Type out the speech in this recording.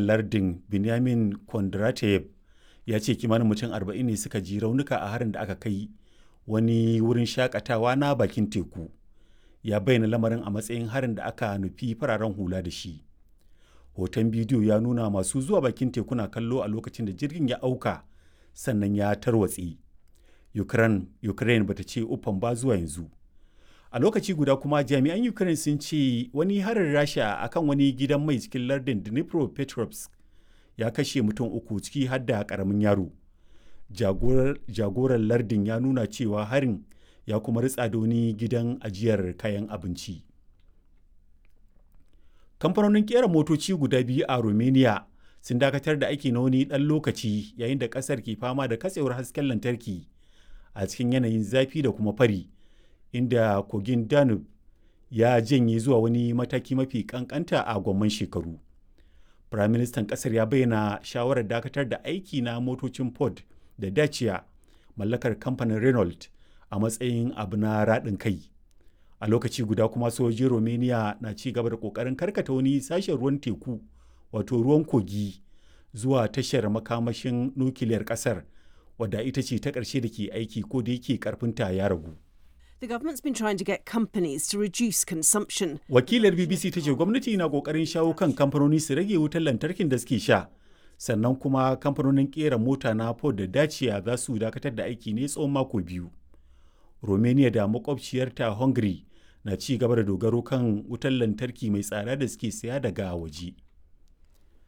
gwamnan lardin benjamin kondratev ya ce kimanin mutum 40 ne suka ji raunuka a harin da aka kai wani wurin shakatawa na bakin teku ya bayyana lamarin a matsayin harin da aka nufi fararen hula da shi hoton bidiyo ya nuna masu zuwa bakin teku na kallo a lokacin da jirgin ya auka sannan ya tarwatse ukraine, ukraine bata ce uffan ba zuwa yanzu a lokaci guda kuma jami'an ukraine sun ce wani harin rasha akan wani gidan mai cikin lardin dnipropetrovsk ya kashe mutum uku ciki har da karamin yaro jagoran lardin ya nuna cewa harin ya kuma ritsa da wani gidan ajiyar kayan abinci kamfanonin kera motoci guda biyu a romania sun dakatar da aiki na wani ɗan lokaci yayin da ƙasar ke fama da katsewar hasken lantarki a cikin yanayin zafi da kuma fari inda kogin danube ya janye zuwa wani mataki mafi kankanta a gwamman shekaru firaministan ƙasar ya bayyana shawarar dakatar da aiki na motocin ford da dacia mallakar kamfanin renault a matsayin abu na raɗin kai a lokaci guda kuma sojojin romania na ci gaba da ƙoƙarin karkata wani sashen ruwan teku wato ruwan kogi zuwa tashar makamashin nukiliyar ƙasar wadda ita ce ta ƙarshe da ke aiki ko da yake ƙarfinta ya ragu The government's been trying to get companies to reduce consumption. Wakilar BBC ta ce gwamnati na kokarin shawo kan kamfanoni su rage wutar lantarkin da suke sha. Sannan kuma kamfanonin kera mota na Ford da Dacia za su dakatar da aiki ne tsawon mako biyu. Romania da makwabciyarta Hungary na ci gaba da dogaro kan wutar lantarki mai tsada da suke saya daga waje.